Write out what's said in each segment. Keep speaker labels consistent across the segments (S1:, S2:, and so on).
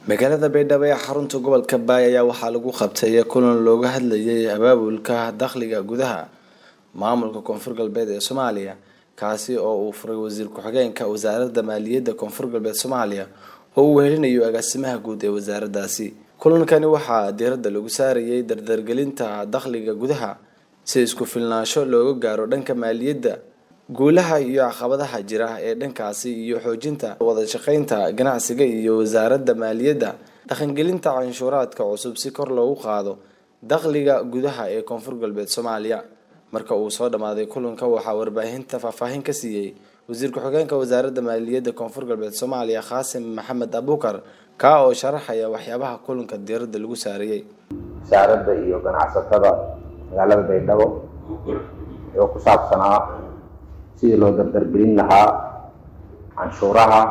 S1: magaalada baydhabo ee xarunta gobolka baay ayaa waxaa lagu qabtay kulan looga hadlayay abaabulka dakhliga gudaha maamulka koonfur galbeed ee soomaaliya kaasi oo uu furay wasiir ku-xigeenka wasaaradda maaliyadda koonfur galbeed soomaaliya oo uu wehelinayo agaasimaha guud ee wasaaradaasi kulankani waxaa diiradda lagu saarayay dardargelinta dakhliga gudaha si isku filnaansho looga gaaro dhanka maaliyadda guulaha iyo caqabadaha jira ee dhankaasi iyo xoojinta wada shaqeynta ganacsiga iyo wasaaradda maaliyadda dhaqangelinta canshuuraadka cusub si kor loogu qaado dakhliga gudaha ee koonfur galbeed soomaaliya marka uu soo dhammaaday kulanka waxaa warbaahinta faahfaahin ka siiyey wasiir ku-xigeenka wasaaradda maaliyadda koonfur galbeed soomaaliya khaasim maxamed abuukar kaa oo sharaxaya waxyaabaha kulanka diiradda lagu saarayay
S2: wasaaradda iyo ganacsatada magaalada baydhabo oo ku saabsanaa sidii loo dardargelin lahaa canshuuraha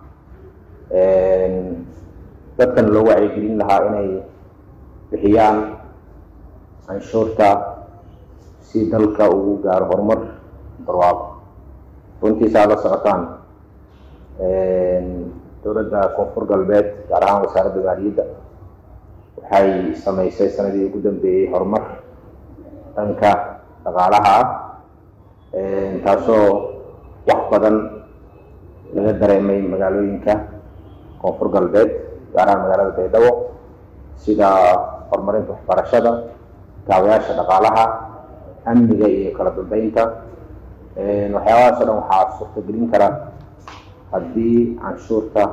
S2: dadkan loo wacyigelin lahaa inay bixiyaan canshuurta si dalka ugu gaaro horumar barwaaqo runtiisa aad la socotaan dowladda koonfur galbeed gaar ahaan wasaaradda maaliyadda waxay sameysay sanadii ugu dambeeyey horumar dhanka dhaqaalaha ah taasoo wax badan laga dareemay magaalooyinka koonfur galbeed gaar ahaan magaalada baydhabo sida horumarinta waxbarashada kaabayaasha dhaqaalaha amniga iyo kala dambeynta waxyaabahaas o dhan waxaa suurtagelin kara haddii canshuurta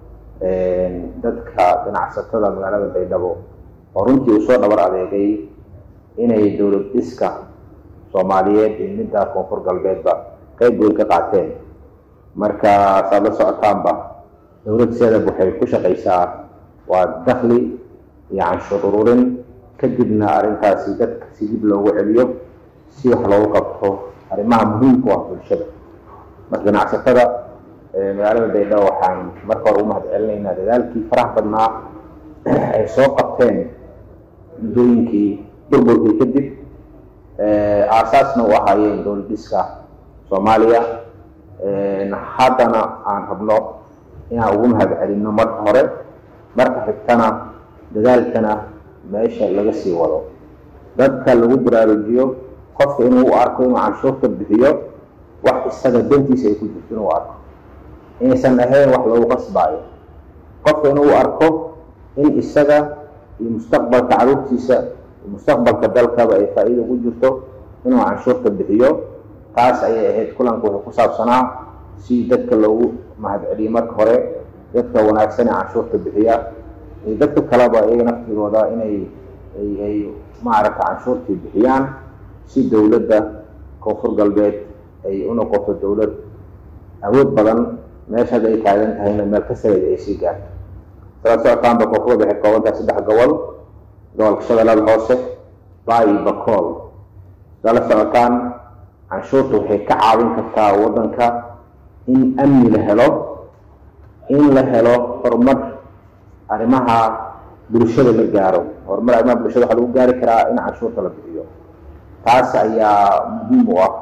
S2: dadka ganacsatada magaalada baydhabo oo runtii uu soo dhabar adeegay inay dowlad dhiska soomaaliyeed iyo midda koonfur galbeedba qayb weyn ka qaateen marka saad la socotaanba dowlad seedab waxay ku shaqaysaa waa dakhli iyo canshuur ururin kadibna arrintaasi dadka si dib loogu celiyo si wax loogu qabto arrimaha muhiimka u ah bulshada marka ganacsatada magaalada baydhabo waxaan marka hore u mahad celinaynaa dadaalkii faraha badnaa ay soo qabteen muddooyinkii burburkii kadib aasaasna u ahaayeen dowlad dhiska soomaaliya haddana aan rabno inaan ugu mahad celinno marka hore marka xigtana dadaalkana meesha laga sii wado dadka lagu baraarujiyo qofka inuu u arko inuu canshuurta bixiyo wax isaga dantiisa ay ku jirto inuu arko inaysan ahayn wax lagu qasbaayo qofka inuu u arko in isaga iyo mustaqbalka caruurtiisa mustaqbalka dalkaba ay faa-iida ugu jirto inuu canshuurta bixiyo taas ayay ahayd kulanka wuxuu ku saabsanaa si dadka loogu mahad celiyo marka hore dadka wanaagsan ee canshuurta bixiya iyo dadka kaleba iyaga naftigooda inay ay maaragta canshuurtii bixiyaan si dowladda koonfur galbeed ay u noqoto dowlad awood badan meesha hadda ay taagan tahayna meel ka sareeda ay sii gaarto sala socotaanba koonfurda waxay koobantahay saddex gobol gobolka shabeellada hoose baa iyo bakool sala socotaan canshuurta waxay ka caawin kartaa waddanka in amni la helo in la helo horumar arrimaha bulshada la gaaro horumar arrimaha bulshada waxaa lagu gaari karaa in canshuurta la bixiyo taas ayaa muhiim u ah